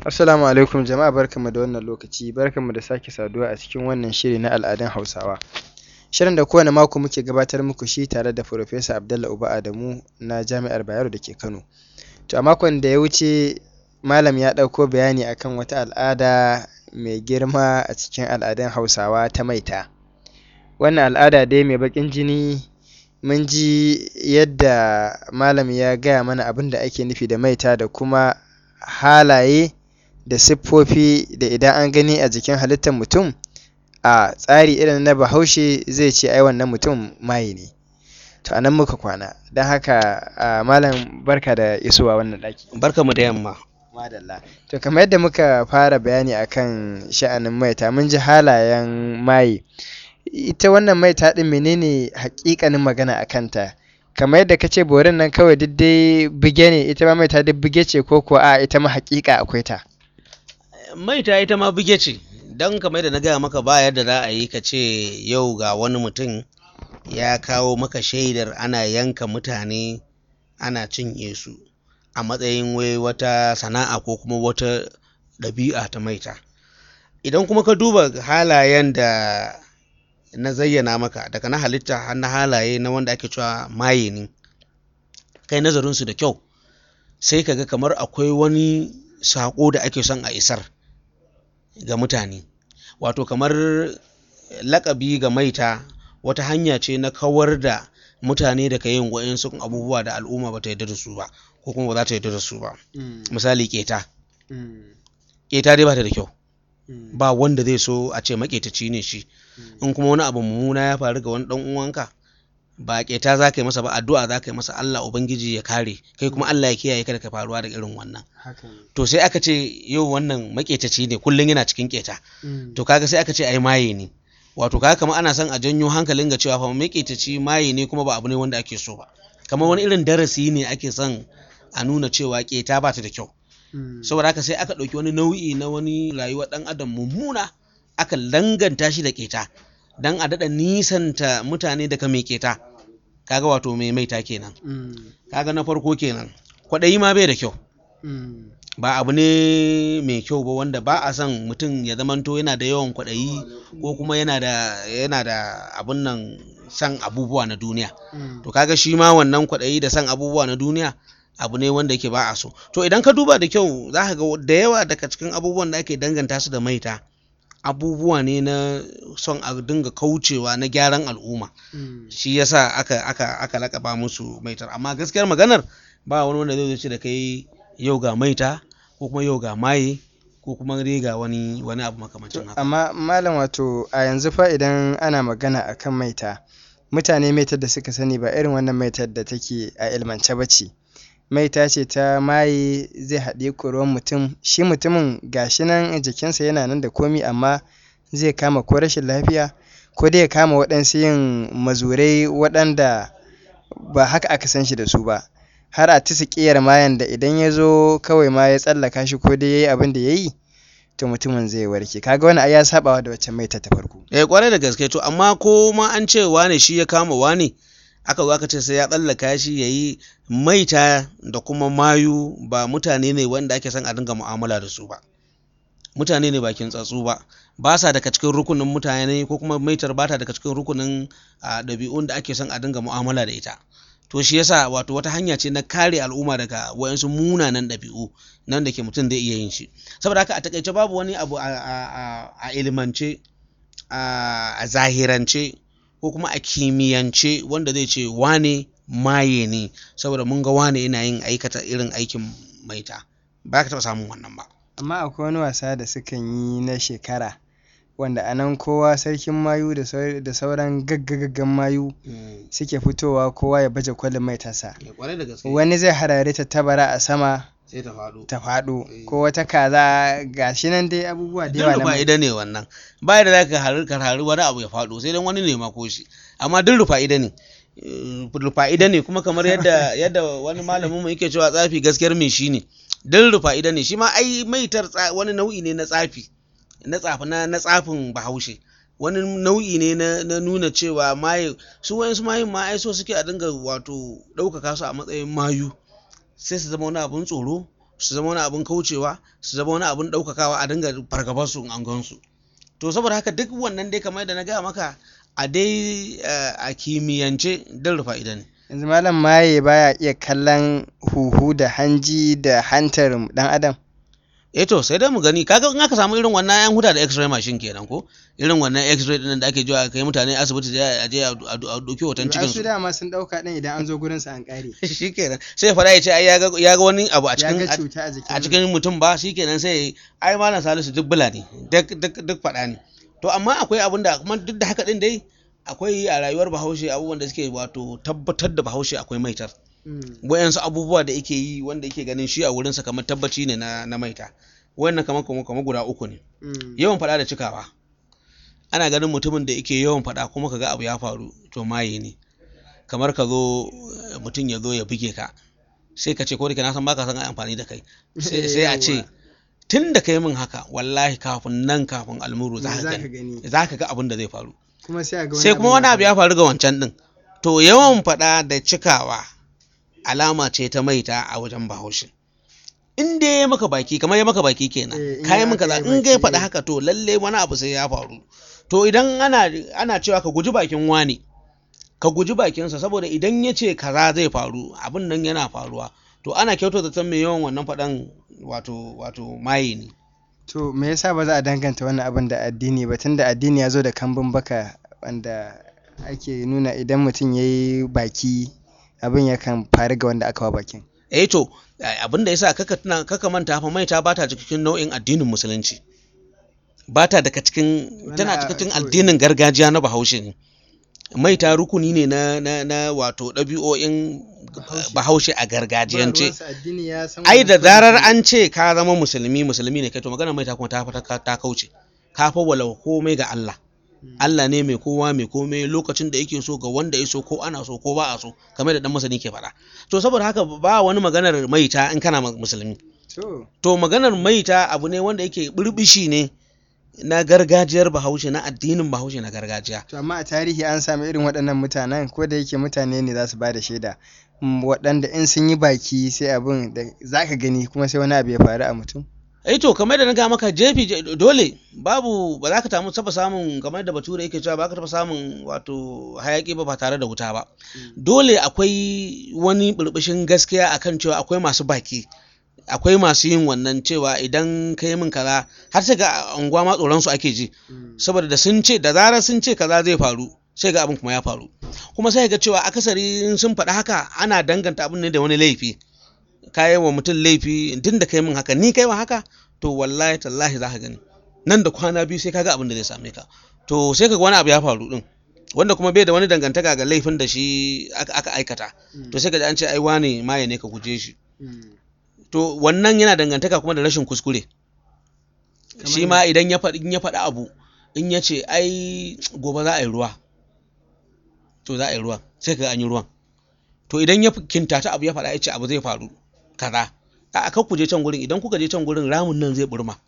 Assalamu alaikum jama'a barkanmu da wannan lokaci barkanmu da sake saduwa a cikin wannan shiri na al'adun Hausawa. Shirin da kowane mako muke gabatar muku shi tare da Farfesa Abdallah Uba Adamu na Jami'ar Bayero da ke Kano. To a makon da ya wuce malam ya ɗauko bayani akan wata al'ada mai girma a cikin al'adun Hausawa ta maita. Wannan al'ada dai mai baƙin jini mun ji yadda malam ya gaya mana abin da ake nufi da maita da kuma halaye da siffofi da idan an gani a jikin halittar mutum a tsari irin na Bahaushe zai ce ai wannan mutum maye ne. To a nan muka kwana don haka malam barka da isowa wannan ɗaki. Barkanmu da yamma. Madalla. To kamar yadda muka fara bayani akan sha'anin maita mun ji halayen maye. Ita wannan maita ɗin menene haƙiƙanin magana a kanta? Kamar yadda ka ce borin nan kawai duk dai bige ne ita ma maita duk bige ce ko kuwa a'a ita ma haƙiƙa akwai ta? Maita ita ma bige ce don kamar yadda na gaya maka ba yadda za a yi ka ce yau ga wani mutum ya kawo maka shaidar ana yanka mutane ana cinye su a matsayin wai wata sana'a ko kuma wata ɗabi'a ta maita. Idan kuma ka duba halayen da na zayyana maka daga na halitta har na halaye na wanda ake cewa maye ne kai nazarinsu da kyau sai ka ga kamar akwai wani saƙo da ake son a isar ga mutane wato kamar laƙabi ga maita wata hanya ce na kawar da mutane daga yin waɗansu abubuwa da al'umma ba ta yarda da su ba ko kuma ba za ta yarda da su ba misali ƙeta ƙeta dai ba ta da kyau ba wanda zai so a ce maƙetaci ne shi in kuma wani abu mummuna ya faru ga wani ɗan uwanka ba ƙeta za ka yi masa ba addu'a za ka yi masa Allah ubangiji ya kare kai kuma Allah ya kiyaye kada ka faruwa da irin wannan to sai aka ce yau wannan maƙetaci ne kullum yana cikin ƙeta to kaga sai aka ce ai maye ne wato kaga kamar ana son a janyo hankalin ga cewa fa maƙetaci maye ne kuma ba abu ne wanda ake so ba kamar wani irin darasi ne ake son a nuna cewa ƙeta ba ta da kyau saboda haka sai aka ɗauki wani nau'i na wani rayuwar ɗan adam mummuna aka danganta shi da ƙeta don a daɗa nisanta mutane daga mai ƙeta kaga wato mai maita kenan kaga na farko kenan kwaɗayi ma bai da kyau ba abu ne mai kyau ba wanda ba a son mutum ya zamanto yana da yawan kwaɗayi ko kuma yana da yana da abun nan san abubuwa na duniya to kaga shi ma wannan kwaɗayi da san abubuwa na duniya abu ne wanda yake ba a so to idan ka duba da kyau za ka ga da yawa daga cikin abubuwan da ake danganta su da maita abubuwa ne na son a dinga kaucewa na gyaran al'umma shi yasa aka aka aka lakaba musu maitar amma gaskiyar maganar ba wani wanda zai ce da kai yau ga maita ko kuma yau ga maye ko kuma dai ga wani wani abu makamancin haka amma malam wato a yanzu fa idan ana magana akan maita mutane maitar da suka sani ba irin wannan maitar da take a ilmance ba ce maita ce ta maye zai haɗe ruwan mutum shi mutumin gashi nan jikinsa yana nan da komi amma zai kama ko rashin lafiya ko dai ya kama waɗansu yin mazurai waɗanda ba haka aka san shi da su ba har a tisa ƙiyar mayan da idan ya zo kawai ma ya tsallaka shi ko dai ya yi abin da ya yi to mutumin zai warke kaga wani ai ya sabawa da wacce maita ta farko eh kwarai da gaske to amma ko ma an ce wane shi ya kama wane aka zo aka ce sai ya tsallaka shi ya yi maita da kuma mayu ba mutane ne wanda ake son a dinga mu'amala da su ba mutane ne bakin tsatsu ba ba sa daga cikin rukunin mutane ko kuma maitar ba ta daga cikin rukunin ɗabi'un da ake son a dinga mu'amala da ita to shi yasa wato wata hanya ce na kare al'umma daga wayansu munanan ɗabi'u nan da ke mutum zai iya yin shi saboda haka a takaice babu wani abu a ilimance a zahirance ko kuma a kimiyyance wanda zai ce wane maye ne saboda mun ga wane yana yin aikata irin aikin maita ba ka taɓa samun wannan ba amma akwai wani wasa da sukan yi na shekara wanda a nan kowa sarkin mayu da sauran gaggagaggan mayu suke fitowa kowa ya baje kolin maitarsa wani zai harare ta tabara a sama sai ta faɗo ta faɗo ko wata kaza gashi nan dai abubuwa da yawa duk fa'ida ne wannan ba da za ka haru ka haru wani abu ya faɗo sai dan wani ne ma ko shi amma duk rufa'ida ne rufa'ida ne kuma kamar yadda yadda wani malamin mu yake cewa tsafi gaskiyar me shi ne duk rufa'ida ne shi ma ai maitar wani nau'i ne na tsafi na tsafi na na tsafin bahaushe wani nau'i ne na, na nuna cewa maye su wayansu mayin ma ai so suke a dinga wato ɗaukaka su a matsayin mayu sai su zama wani abun tsoro su zama wani abin kaucewa su zama wani abin ɗaukakawa a dinga fargabar su in an gan su to saboda haka duk wannan dai kamar yadda na gaya maka a dai eh, a kimiyyance don rufa idan yanzu malam maye baya iya kallon huhu da hanji da hantar dan adam eh to sai dai mu gani kaga in aka samu irin wannan yan huta da x-ray machine kenan ko irin wannan x-ray din da ake jiwa kai mutane asibiti da a je a a dauki hoton cikin su su dama sun dauka din idan an zo gurin sa an kare shikenan sai ya fada ya ce ai ya ga ya ga wani abu a ya cikin ga cuta a jikin a cikin mutum ba shikenan sai ya yi, ai malam salisu duk bula ne duk duk duk fada ne to amma akwai abin da kuma duk da haka din dai akwai a rayuwar bahaushe abubuwan da suke wato tabbatar da bahaushe akwai maitar Mm. wayansu abubuwa da yake yi wanda yake ganin shi a wurinsa kamar tabbaci ne na, na maita wannan kamar kamar kamar guda uku ne Mm. yawan faɗa da cikawa ana ganin mutumin da yake yawan faɗa kuma kaga abu ya faru to maye ne kamar ka zo eh, mutum ya zo ya buge ka sai ka ce ko da ke na san baka san ai amfani da kai sai sai a ce Yawwa. tun da kai min haka wallahi kafin nan kafin almuru za Me ka za ka gani gani za ka ga abin da zai faru kuma sai a ga sai kuma wani abu ya faru ga wancan din to yawan faɗa da cikawa alama ce ta maita a wajen bahaushe in dai ya maka baki kamar ya maka baki kenan Eh, in kayi ya min aka kaza yi in ga ya baki, faɗa eh. haka to lalle wani abu sai ya faru to idan ana ana cewa ka guji bakin wani ka guji bakinsa saboda idan ya ce kaza zai faru abin nan yana faruwa to ana kyautar da mai yawan wannan faɗan wato wato maye ne to me yasa ba za a danganta wannan abin da addini ba tunda addini ya zo da kambun baka wanda ake nuna idan mutum ya yi baki abin yakan faru ga wanda aka wa bakin eh to eh, abin da yasa kaka tuna kaka manta fa maita bata cikin nau'in addinin musulunci bata daga cikin tana Wani a- cikin to- addinin gargajiya na bahaushe ne maita rukuni ne na na, na wato ɗabi'o'in Bahaushe. bahaushe a Ba gargajiyance ruwansa addini ya san ai wannan da kawai zarar mutum- an ce ka zama musulmi musulmi ne kai to magana maita kuma ta ta, ta kauce ka fa walau komai ga Allah Mm. Allah ne mai kowa mai komai lokacin da yake so ga wanda ya so ko ana so ko ba a so kamar da dan masani ke faɗa to saboda haka ba wani maganar maita in kana ma- musulmi to to maganar maita abu ne wanda yake burbishi ne na gargajiyar bahaushe na addinin bahaushe na gargajiya to amma a tarihi an sami irin waɗannan mutanen ko da yake mutane ne za su ba da shaida Mm, waɗanda in sun yi baki sai abin da za ka gani kuma sai wani abu ya faru a mutum eh to kamar da na ga maka jefi je- dole babu ba za ka tamu taba samun kamar da bature yake cewa ba ka taba samun wato hayaki ba ba tare da wuta ba dole akwai wani burbushin gaskiya akan cewa akwai masu baki akwai masu yin wannan cewa idan ka yi min kaza har sai ga unguwa ma tsoron su ake ji Mm. saboda da sun ce da zarar sun ce kaza zai faru sai ga abin kuma ya faru kuma sai ga cewa akasari in sun faɗi haka ana danganta abin ne da wani laifi ka yi wa mutum laifi tun da kai min haka ni kai wa haka to wallahi tallahi za ka gani nan da kwana biyu sai ka ga abin da zai same ka to sai ka ga wani abu ya faru din wanda kuma bai da wani dangantaka ga laifin da shi aka, aka aikata Mm. to sai ka ji an ce ai wane maye ne ka guje shi Mm. to wannan yana dangantaka kuma da rashin kuskure Kamar shi ma idan ya faɗi in ya faɗi abu in ya ce ai gobe za a yi ruwa to za a yi ruwan sai ka ga an yi ruwan to idan ya kintata abu ya faɗa ya ce abu zai faru kaza a kan ku je can gurin idan kuka je can gurin ramin nan zai burma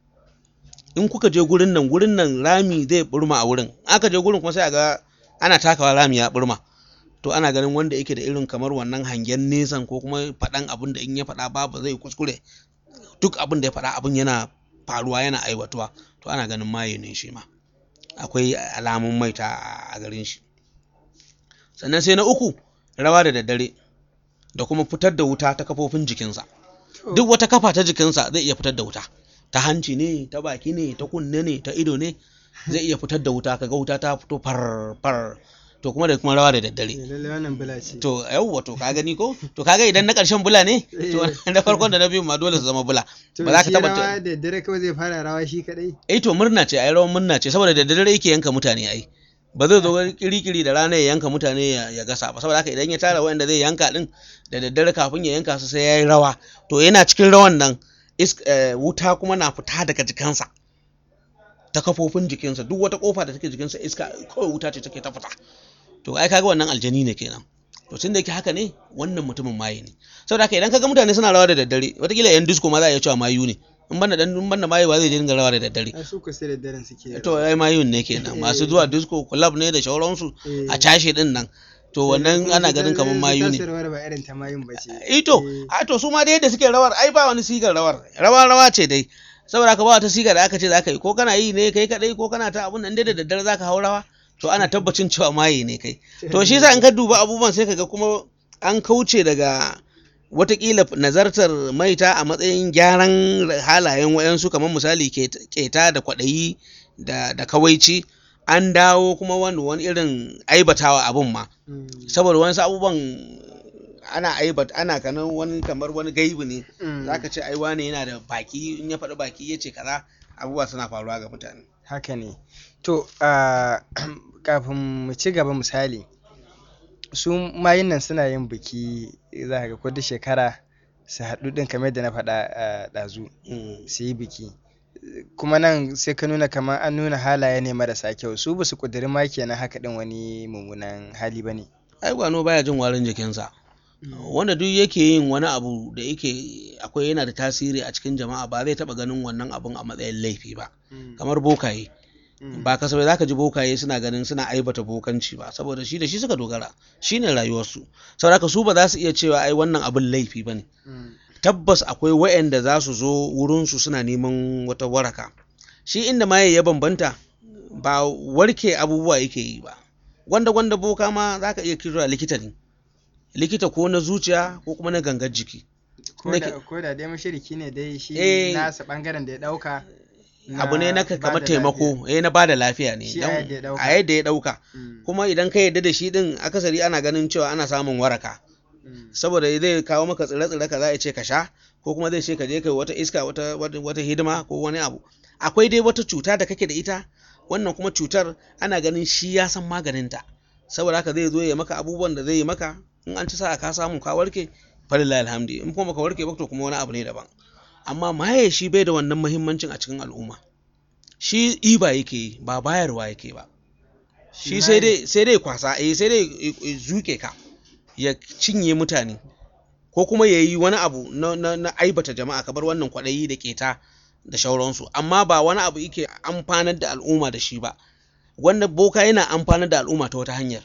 in kuka je gurin nan gurin nan rami zai burma a wurin aka je gurin kuma sai a ga ana takawa rami ya burma to ana ganin wanda yake da irin kamar wannan hangen nesan ko kuma faɗan abin da in ya faɗa babu zai kuskure duk abin da ya faɗa abin yana faruwa yana aiwatuwa to ana ganin maye ne shi ma akwai alamun maita a garin shi sannan sai na uku rawa da daddare da kuma fitar da wuta ta kafofin jikinsa To, duk wata kafa ta jikinsa zai iya fitar da wuta ta hanci ne ta baki ne ta kunne ne ta ido ne zai iya fitar da wuta kaga wuta ta fito far far to kuma da kuma rawa da daddare eh, lallai wannan bula ce to yawwa to ka gani ko to kaga idan na ƙarshen bula ne to na farkon da na biyu ma dole su zama bula to ba za ka shi taba rawa da dare kawai zai fara rawa shi kadai eh to murna ce ai rawan murna ce saboda da daddare yake yanka mutane ai ba zai zo kirikiri da rana ya yanka mutane ya, ya gasa ba saboda haka idan ya tara wanda zai yanka din da daddare kafin ya yanka su sai yayi rawa to yana cikin rawan nan is, eh, wuta kuma na fita daga jikinsa ta kafofin jikinsa duk wata kofa da take jikinsa iska kawai wuta ce take ta fita to ai kaga wannan aljani ne kenan to tun da yake haka ne wannan mutumin maye ne saboda haka idan kaga mutane suna rawa da daddare watakila yan disco ma za a iya cewa mayu ne in banda dan in banda maye ba zai dinga rawa da daddare a su ku sai da daren suke to ai mayun ne kenan masu zuwa disco club ne da shauransu Eh. a cashe din nan to wannan ana ganin kamar mayu ne rawar ba irin ta mayun ba ce ito a to su ma da yadda suke rawar ai ba wani sigar rawar rawa rawa ce dai saboda ka ba wata sigar da aka ce zaka yi ko kana yi ne kai kadai ko kana ta abun nan dai da daddare zaka hau rawa to ana tabbacin cewa maye ne kai to shi yasa in ka duba abubuwan sai kaga kuma an kauce daga watakila nazartar maita a matsayin gyaran halayen wayansu kamar misali keta da kwaɗayi da, da kawaici an dawo kuma wani wani irin aibatawa abun ma saboda wasu abubuwan ana aibat ana kanan wani kamar wani gaibu ne zaka ce ai wane yana da baki in ya faɗi baki ya ce kaza abubuwa suna faruwa ga mutane haka ne to ah, kafin mu ci gaba misali su mayun nan suna yin biki za ka ga ko duk shekara su haɗu ɗin kamar yadda na faɗa a ɗazu su yi biki kuma nan sai ka nuna kamar an nuna halaye ne marasa kyau su ba su ƙudiri ma kenan haka ɗin wani mummunan hali ba ne ai gwano baya jin warin jikinsa wanda duk yake yin wani abu da yake akwai yana da tasiri a cikin jama'a ba zai taɓa ganin wannan abun a matsayin laifi ba kamar bokaye ba kasafai zaka ji bokaye suna ganin suna aibata bokanci ba saboda shi da shi suka dogara shine rayuwarsu saboda su ba za su iya cewa ai wannan abin laifi bane tabbas akwai wa'anda za su zo wurinsu suna neman wata waraka shi inda maye ya bambanta ba warke abubuwa yake yi ba gwanda gwanda boka ma za ka iya kira likita ne likita ko na zuciya ko kuma na gangar jiki ko da ko da dai mashiriki ne dai shi Eh. nasa ɓangaren da ya ɗauka abu ne na ka- bada kamar lafiya. taimako eh na bada lafiya ne Shi a dan- yadda ya ɗauka. a yadda ya dauka Mm, kuma idan ka yadda da shi din akasari ana ganin cewa ana samun waraka mm, saboda zai kawo maka tsire-tsire ka za a ce ka sha ko kuma zai ce ka je kai wata iska wata, wata, wata hidima ko wani abu akwai dai wata cuta da kake da ita wannan kuma cutar ana ganin shi ya san maganinta saboda haka zai zo ya maka abubuwan da zai yi maka in an ci sa'a ka samu ka warke falillahi alhamdi in kuma baka warke ba to kuma wani abu ne daban amma maye shi bai da wannan muhimmancin a cikin al'umma shi iba yake yi ba bayarwa yake ba shi sai dai sai dai kwasa eh sai dai ya- ya zuke ka ya cinye mutane ko kuma ya yi wani abu na, na, na aibata jama'a kamar wannan kwaɗayi da keta da shauransu amma ba wani abu yake amfanar da al'umma da shi ba wanda boka yana amfanar da al'umma ta wata hanyar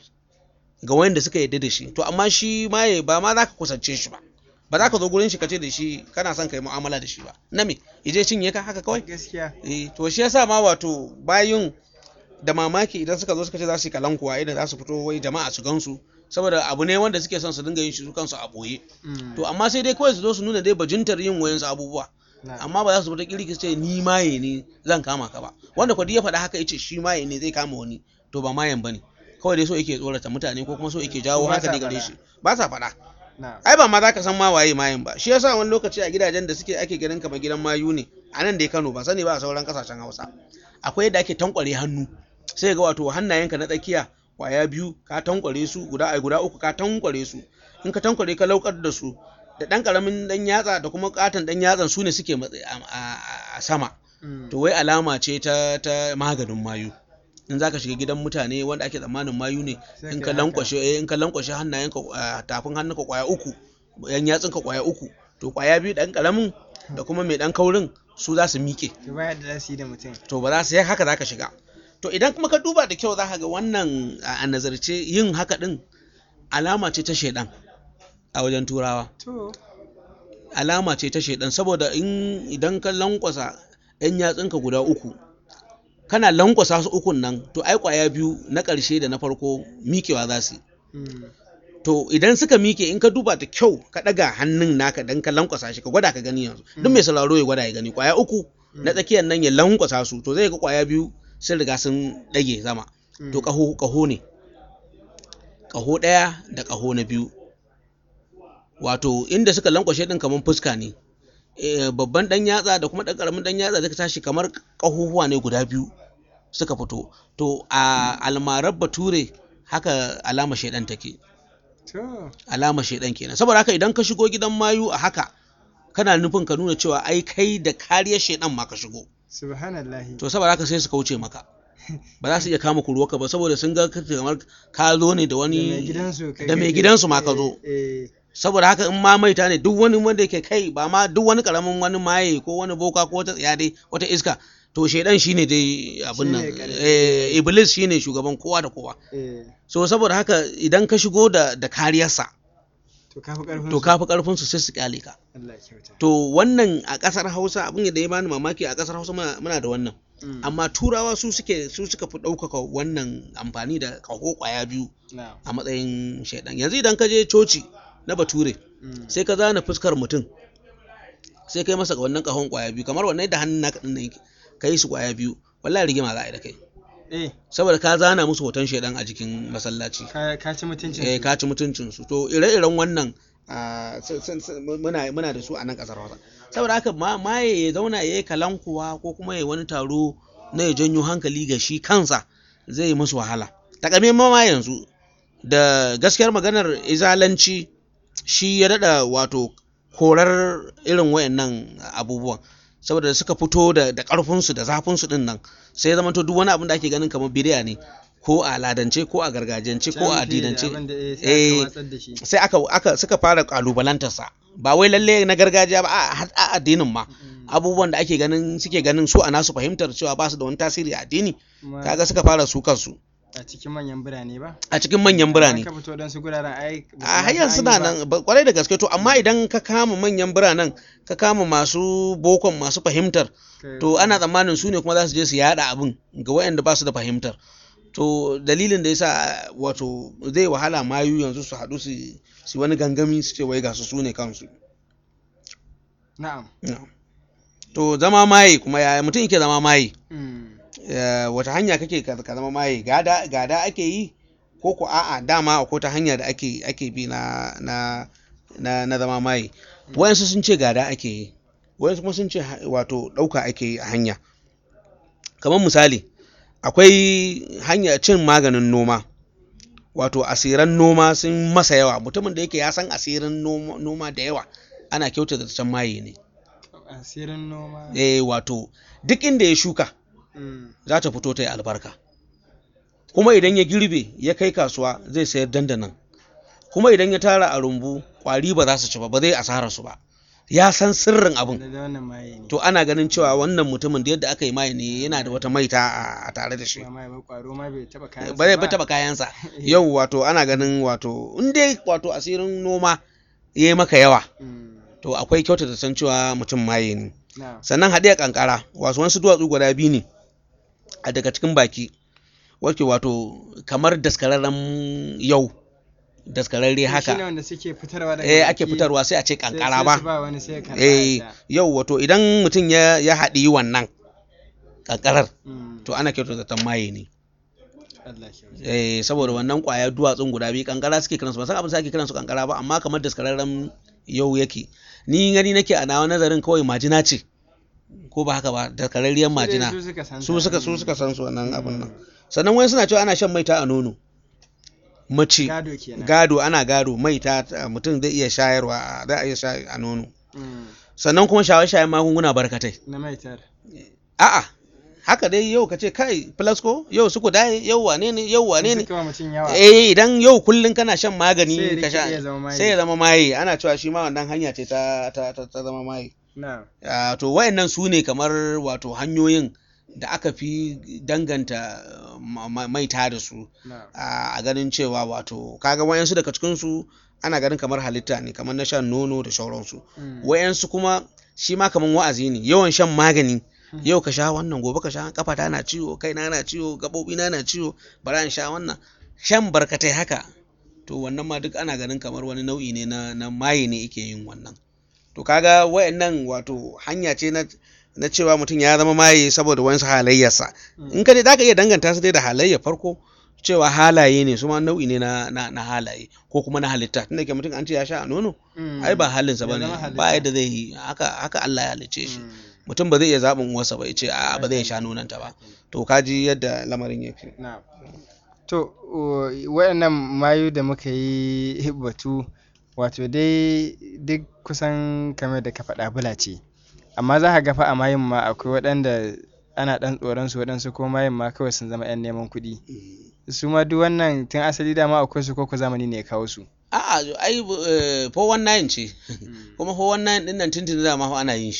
ga wanda suka yarda da shi to amma shi maye ba ma za ka kusance shi ba ba za ka zo gurin shi ka ce da shi kana son ka yi mu'amala da shi ba na me ije cinye ka haka kawai gaskiya eh to shi yasa ma wato bayun da mamaki idan suka zo suka ce za su yi kalankuwa idan za su fito wai jama'a su gansu saboda abu ne wanda suke son su dinga yin shi su kansu a boye Mm, to amma sai dai kawai su zo su nuna dai bajintar yin wayansu abubuwa na- amma ba za su fita kirki su ce ni maye ne zan kama ka ba wanda kwadi ya faɗa haka yace shi maye ne zai kama wani to ba mayen bane kawai dai so yake tsorata mutane ko kuma so yake jawo Su ba sa hankali gare faɗa. shi ba sa faɗa na- ai ba ma za ka san ma waye mayen ba shi yasa wani lokaci a gidajen da suke ake ganin kamar gidan mayu ne a nan dai Kano ba sani ba a sauran kasashen Hausa akwai yadda ake tankware hannu sai ga wato hannayenka na tsakiya kwaya biyu ka tankware su guda ai guda uku ka tankware su in ka tankware ka laukar da su da dan karamin dan yatsa da kuma katon dan yatsan su ne suke matsayi a, a- a sama mm, to wai alama ce ta ta maganin mayu in zaka shiga gidan mutane wanda ake tsammanin mayu ne sai in kai ka haka. lankwashe eh, in ka lankwashe hannayenka ah, tafin hannunka kwaya uku yan yatsunka kwaya uku to kwaya biyu dan karamin da kuma mai dan kaurin su za su miƙe to ba yadda za su yi da mutum to ba za su yi haka za ka shiga to idan kuma ka duba da kyau za ka ga wannan a a nazarce yin haka din alama ce ta shaidan a wajen turawa to alama ce ta shaidan saboda in idan ka lankwasa yan yatsunka guda uku kana lankwasa su ukun nan to ai kwaya biyu na ƙarshe da na farko miƙewa za su yi mm, to idan suka miƙe in ka duba da kyau ka ɗaga hannun naka dan ka lankwasa shi ka gwada ka gani yanzu duk mai sauraro ya gwada ya gani kwaya uku na tsakiyar nan ya lankwasa su to zai ga kwaya biyu sun riga sun ɗage sama mm, to ƙaho ƙaho ne ƙaho ɗaya da ƙaho na biyu wato inda suka lankwashe ɗin kamar fuska ne Eh, babban ɗan yatsa da kuma ɗan ƙaramin ɗan yatsa zai tashi kamar ƙahohuwa ne guda biyu suka fito to a almarar bature haka alama shaidan take to alama shaidan kenan saboda haka idan ka shigo gidan mayu a haka kana nufin ka nuna cewa ai kai da kariyar shaidan ma ka shigo subhanallahi to saboda haka sai su kauce maka ba za su iya kama kuruwarka ba saboda sun ga kace kamar ka zo ne da da mai wani gidansu kai da mai kake- gidansu ma ka zo. eh, eh, saboda haka in ma maita ne duk wani wanda yake kai ba ma duk wani karamin wani maye ko wani boka ko wata tsiya dai wata iska to shaidan shine dai abin nan Shine ƙarfi. eh, iblis shine shugaban kowa da kowa eh so saboda haka idan ka shigo da da kariyarsa to kafi karfin to su. kafi karfin su sai su kyale ka Allah ya kyauta to wannan a kasar Hausa abin da ya bani mamaki a kasar Hausa muna, muna da wannan Mm. amma turawa su suke su suka fi ɗaukaka wannan amfani da kaho kwaya biyu na'am a matsayin shaidan yanzu idan ka je coci na bature Mm. sai ka zana fuskar mutum sai kai masa wannan kahon kwaya biyu kamar wannan da hannun naka din nan yake ka yi su kwaya biyu wallahi rigima za a yi da kai eh saboda ka zana musu hoton shaidan a jikin masallaci ka ka ci mutuncin eh su. ka ci mutuncin su to ire-iren wannan ah, sun- sun- sun- muna muna da su a nan kasar Hausa saboda haka ma maye ya zauna ya yi kalankuwa ko kuma ya yi wani taro na ya janyo hankali ga shi kansa zai yi musu wahala takamaiman ma yanzu da gaskiyar maganar izalanci shi ya dada wato korar irin wayannan abubuwan saboda da suka fito da da ƙarfinsu da zafinsu din nan sai ya zamanto duk wani abin da ake ganin kamar bidiya ne ko a aladance ko a gargajiyance ko a Can fiye da addinance abin da, eh, sai eh, aka watsar da shi. sai aka aka suka fara kalubalantarsa ba wai lalle na gargajiya ba a har a addinin ma Mm. abubuwan da ake ganin suke ganin su a nasu fahimtar cewa ba su da wani tasiri a addini Kuma kaga suka fara su kansu a cikin manyan birane ba a cikin manyan birane Ka fito don su guraren ai ba su a ma hanyar san suna an yi ba. nan ba- kwarai da gaske to amma idan ka kama manyan biranen ka kama masu bokon masu fahimtar Ka- to ana tsammanin su ne kuma za su je su yada abin ga waɗanda ba su da fahimtar to dalilin da yasa wato zai wahala mayu yanzu su haɗu su su wani gangami su ce wai ga su su ne kansu na'am Na'am. to zama maye kuma yaya mutum yake zama maye Mm. Ya, wata hanya kake ka ka zama maye gada gada ake yi ko ko a'a dama akwai ta hanya da ake ake bi na na na, na zama maye wayansu sun ce gada ake yi wayansu kuma sun ce ha- wato ɗauka ake yi a hanya kamar misali akwai hanya cin maganin noma wato asiran noma sun masa yawa mutumin da yake ya san asirin noma, noma da yawa ana kyautata can maye ne asirin noma eh wato duk inda ya shuka Mm. za ta fito ta yi albarka kuma idan ya girbe ya kai kasuwa zai sayar dandanan kuma idan ya tara a rumbu kwari ba za su ci ba ba zai asara su ba ya san sirrin abin da wannan maye ne to ana ganin cewa wannan mutumin da yadda aka yi mai ne yana da wata maita a- a tare da shi ba maye ba kwaro ma bai taba kayan ba zai ba taba kayansa yau wato ana ganin wato in dai wato asirin noma ya yi maka yawa to akwai kyauta da san cewa mutum maye ne na sannan haɗe kankara wasu wasu duwatsu guda biyu ne a daga cikin baki wake wato kamar daskararren yau daskararre shi ne haka wanda suke fitarwa daga eh ake baki, fitarwa sai a ce sai- kankara sai ba su ba wani sai ya karɓa eh ya sha. yau wato idan mutum ya ya haɗi wannan kankarar Mm. to ana kyautar zaton maye ne Allah kyauta. eh saboda wannan kwaya duwatsun guda biyu kankara suke kiransu ba san abin da ake kiransu kankara ba amma kamar daskararren yau yake ni gani nake a nawa nazarin kawai majina ce ko ba haka ba daskararriyar Su dai majina su suka san su ta. suka su Mm. suka san su wannan abin nan Mm. sannan wani suna cewa ana shan maita a nono mace gado kenan gado ana gado maita ta- mutum zai iya shayarwa za a iya sha a nono Mm. sannan kuma shaye-shayen magunguna barkatai na maitar a'a haka dai yau ka ce kai flasco yau suku dai yau wane ne yau wane ne suka wa mutum yawa eh idan yau kullun kana shan Sai ya magani ka rike sha iya zama maye. sai ya zama maye ana cewa shi ma wannan hanya ce ta ta ta, ta zama maye na Ah, to wayannan su ne kamar wato hanyoyin da aka fi danganta uh, ma- ma- maita da su na a a ganin cewa wato kaga wayansu daga cikin su ana ganin kamar halitta ne kamar na shan nono da sauransu Mm. wayansu kuma shi ma kamar wa'azi ne yawan shan magani Hmm. yau ka sha wannan gobe ka sha kafa ta na ciwo kai na na ciwo gabobi na na ciwo bara in sha wannan shan barkatai haka to wannan ma duk ana ganin kamar wani nau'i ne na na maye ne yake yin wannan to kaga wayannan wato hanya ce na na cewa mutum ya zama maye saboda wayansu halayyarsa Mm. in ka dai zaka iya danganta su dai da halayyar farko cewa halaye ne su ma nau'i ne na, na, na halaye ko kuma na halitta tunda ke mutum an ce ya sha a nono Mm. ai ba halinsa Ya ba ne zama halitta. ba yadda zai yi haka haka Allah ya halicce shi Mm. mutum ba zai iya zaɓin uwarsa ba ya ce a ba zai sha nonanta ba to kaji yadda lamarin yake na to o- waɗannan mayu da muka yi batu wato dai duk kusan kamar da ka faɗa bula ce amma za ka ga fa a mayun ma akwai waɗanda ana ɗan tsoron su waɗansu ko mayun ma kawai sun zama 'yan neman kuɗi su ma duk wannan tun asali dama akwai su ko ku zamani ne ya kawo su a'a ai eh, 419 ce kuma 419 din nan tuntuni da ma fa ana yin shi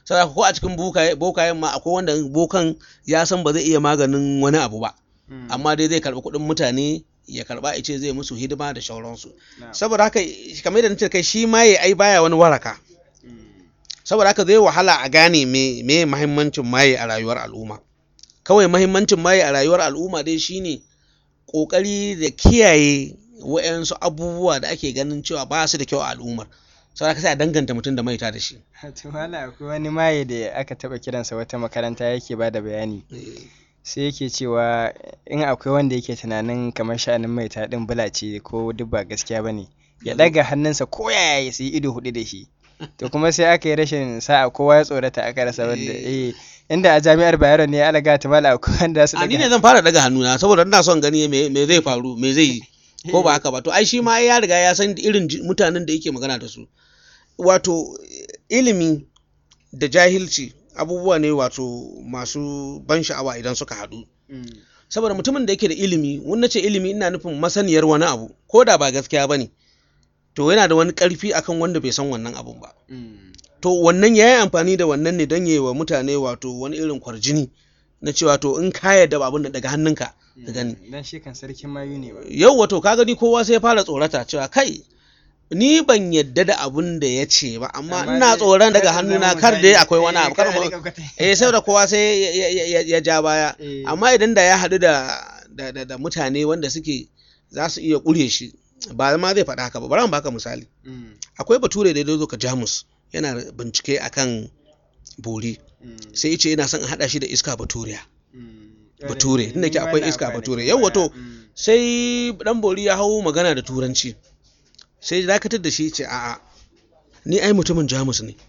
saboda ko a cikin bokaye bokayen ma akwai wanda bokan ya san ba zai iya maganin wani abu ba amma dai zai karɓi kuɗin mutane ya karɓa ya ce zai musu hidima da shauransu saboda haka kamar yadda nace kai shi maye ai baya wani waraka saboda haka zai wahala a gane me me muhimmancin maye a rayuwar al'umma kawai muhimmancin maye a rayuwar al'umma dai shine kokari da kiyaye wa'yansu abubuwa da ake ganin cewa ba su da kyau a al'ummar saboda haka sai a danganta mutum da maita da shi to wala akwai wani maye da aka taba kiransa wata makaranta yake bada bayani sai yake cewa in akwai wanda yake tunanin kamar sha'anin maita din bula ce ko duk ba gaskiya bane ya daga hannunsa ko yaya ya yi ido hudu da shi to kuma sai aka yi rashin sa'a kowa ya tsorata aka rasa wanda eh inda a jami'ar Bayero ne alaga ta mala akwai wanda su a ni ne zan fara daga hannuna saboda ina son gani me me zai faru me zai yi ko ba haka ba to ai shi ma ya riga ya san irin mutanen da yake magana da su wato ilimi da jahilci abubuwa ne wato masu ban sha'awa idan suka haɗu saboda mutumin da yake da ilimi wani ce ilimi ina nufin masaniyar wani abu ko da ba gaskiya ba ne to yana da wani ƙarfi akan wanda bai san wannan abun ba to wannan ya yi amfani da wannan ne don yi wa mutane wato wani irin kwarjini na cewa to in ka yarda ba abin da daga hannunka ka gani dan shi kan sarkin mayu ne ba yau wato ka gani kowa sai ya fara tsorata cewa kai ni ban yadda da abun da ya ce ba amma ina tsoron daga hannuna kar dai akwai wani abu kar mu eh sai da kowa sai ya ja baya amma idan da ya haɗu da da mutane wanda suke za su iya ƙure shi ba ma zai faɗa haka ba bari mu baka misali akwai bature da ya zo ka jamus yana bincike akan bori sai ce yana son a haɗa shi da iska baturiya bature tunda ke akwai iska bature yau wato sai dan bori ya hau magana da turanci sai dakatar da shi ce a'a ni ai mutumin jamus ne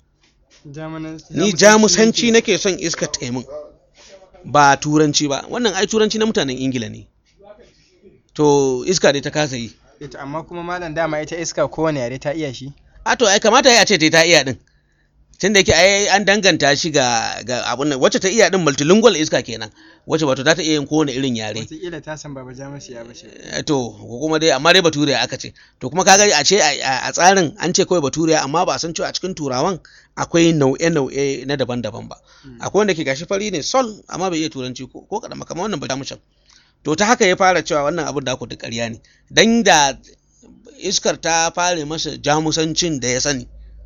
ni jamusanci nake son iska taimun ba turanci ba wannan ai turanci na mutanen ingila ne to iska dai ta kasa yi amma kuma malam dama ita iska kowane yare ta iya shi a to ai kamata ya ce ta iya din tun da yake ai an danganta shi ga ga abun nan wacce ta iya din multilingual iska kenan wacce wato za ta iya yin kowane irin yare wataƙila ta san baba jamusi ya bace to ko kuma dai amma dai bature aka ce to kuma kaga a ce a tsarin an ce kawai bature amma ba a san cewa a cikin turawan akwai nau'e-nau'e na daban-daban ba akwai wanda ke gashi fari ne sol amma bai iya turanci ko kaɗan kamar wannan ba jamushin to ta haka ya fara cewa wannan abin da ku duk ƙarya ne dan da iskar ta fare masa jamusancin da ya sani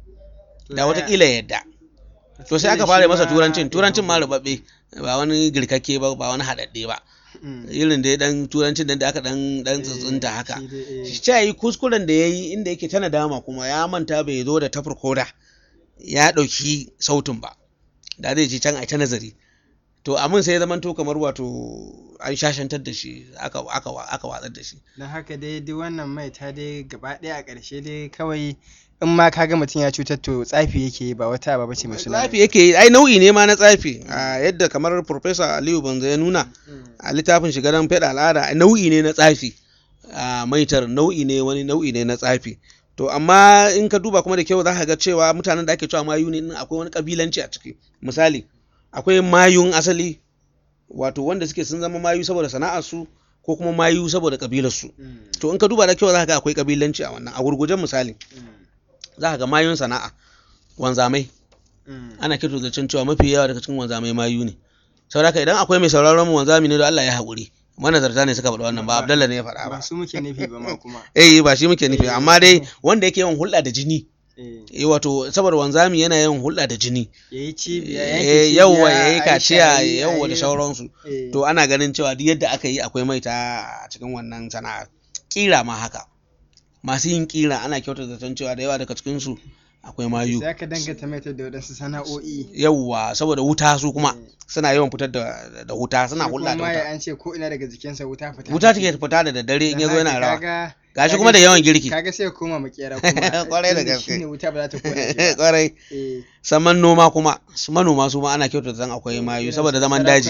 da watakila yadda to sai aka fara masa turancin turancin ma rubabbe ba wani girkakke ba ba wani haɗaɗɗe ba irin da dan turancin da aka dan dan tsuntsunta haka shi yi kuskuren da yayi inda yake tana dama kuma ya manta bai zo da tafurkoda ya ɗauki sautin ba da zai ci can a ta nazari to amin sai ya zama to kamar wato an shashantar da shi aka aka aka watsar da shi don haka dai duk wannan mai ta dai gaba ɗaya a ƙarshe dai kawai in ma kaga mutum ya cutar to tsafi yake ba wata ba bace mai suna tsafi yake ai nau'i ne ma na tsafi a yadda kamar professor Aliyu Banza ya nuna a littafin shigaran feda al'ada nau'i ne na tsafi a maitar nau'i ne wani nau'i ne na tsafi to amma in ka duba kuma da kyau za ka ga cewa mutanen da ake cewa mayu ne akwai wani kabilanci a ciki misali akwai mayun asali wato wanda suke sun zama mayu saboda sana'arsu ko kuma mayu saboda kabilarsu to in ka duba da kyau za ka ga akwai kabilanci a wannan a gurgujen misali za ka ga mayun sana'a wanzamai ana kirto da cewa mafi yawa daga cikin wanzamai mayu ne saboda haka idan akwai mai sauraron mu wanzami ne da Allah ya haƙuri manazarta ne suka faɗi wannan ba Abdallah ne ya faɗa ba ba su muke nufi ba ma kuma eh ba shi muke nufi amma dai wanda yake yawan hulɗa da jini eh wato saboda wanzami yana yawan hulɗa da jini yayi cibiya eh yawwa yayi kaciya yawwa da sauransu to ana ganin cewa duk yadda aka yi akwai maita a cikin wannan sana'ar kira ma haka masu yin kira ana kyautata zaton cewa da yawa daga cikin su akwai mayu sai ka danganta mai da wadansu sana'o'i yawwa saboda wuta su kuma suna yawan fitar da da wuta suna hulɗa da wuta an ce ko ina daga jikinsa wuta fita wuta take fita da daddare in yazo yana rawa gashi kuma da yawan girki kaga sai koma makera kuma kwarai da gaske shine wuta ba za ta kona shi kwarai saman noma kuma manoma su ma ana kyautata zan akwai mayu saboda zaman daji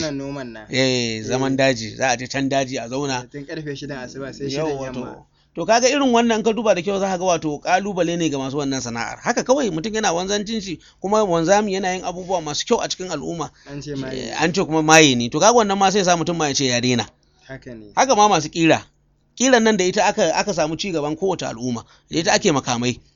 eh zaman daji za a je can daji a zauna tun karfe 6 asuba sai 6 yamma to kaga irin wannan ka duba da kyau za ka ga wato kalubale ne ga masu wannan sana'ar haka kawai mutum yana wanzancin shi kuma wanzami yana yin abubuwa masu kyau a cikin al'umma an ce maye an ce kuma maye ne to kaga wannan ma sai sa mutum ma ya ce ya daina haka ne haka ma masu kira kiran nan da ita aka aka samu ci gaban kowace al'umma da ita ake makamai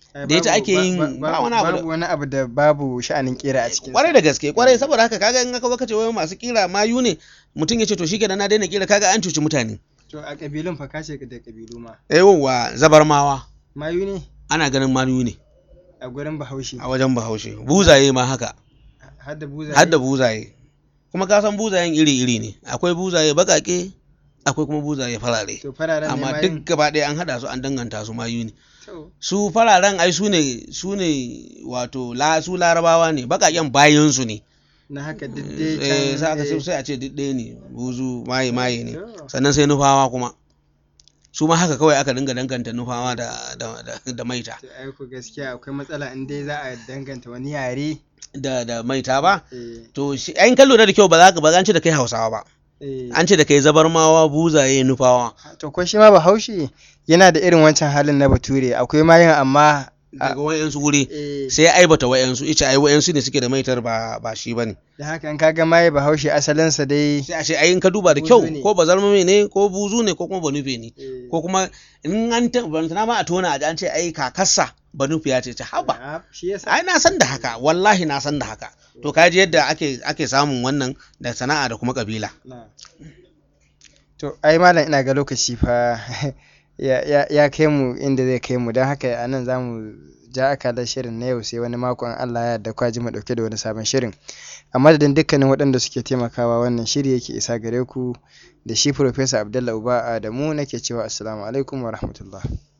da ita ake yin ba wani abu da babu wani abu da babu sha'anin kera a cikin kwarai da gaske kwarai saboda haka kaga in aka ce wai masu kira mayu ne mutum ya ce to shikenan na daina kira kaga an cuci mutane to a kabilun fa kace da kabilu ma yawwa zabarmawa mayu ne ana ganin mayu ne a gurin bahaushe a wajen bahaushe buzaye ma haka har da buzaye har da buzaye kuma ka san buzayen iri-iri ne akwai buzaye bakake akwai kuma buzaye farare to fararen ne amma mayun duk gaba ɗaya an haɗa su an danganta su mayu ne to su fararen ai su ne su ne wato la su larabawa ne bakaken bayan su ne na haka duk dai eh can sai aka ce eh, sai a ce duk ɗaya ne buzu maye maye ne to, sannan sai nufawa kuma su ma haka kawai aka dinga danganta nufawa da da da, da maita to ai ku gaskiya akwai matsala in dai za a danganta wani yare da da maita ba eh to shi ayin kallo da kyau ba za ka ba za an ce da kai hausawa ba eh an ce da kai zabarmawa buzaye nufawa to ko shi ma bahaushe yana da irin wancan halin na bature akwai mayun amma daga wayansu wuri eh sai ya aibata wayansu ita ai wayansu ne suke da maitar ba ba shi bane da haka in kaga maye bahaushe asalinsa dai sai a ce ai in ka duba da Buzu kyau ne. ko bazarmame ne ko buzu ne ko kuma banufe ne eh, ko kuma in an ta bantana ma a tona a ji an ce ai kakarsa banufiya ce ta haba ah, shi yasa ai na san da haka wallahi na san da haka to kaji yadda ake ake samun wannan da sana'a da kuma kabila na to ai malam ina ga lokaci fa ya, ya, ya kai mu inda zai kai mu don haka a nan za mu ja akalar shirin na yau sai wani makon Allah ya yarda kwaji mu dauke da wani sabon shirin a madadin dukkanin waɗanda suke taimakawa wannan shiri yake isa gare ku da shi Professor Abdullah Uba Adamu nake cewa assalamu alaikum wa rahmatullah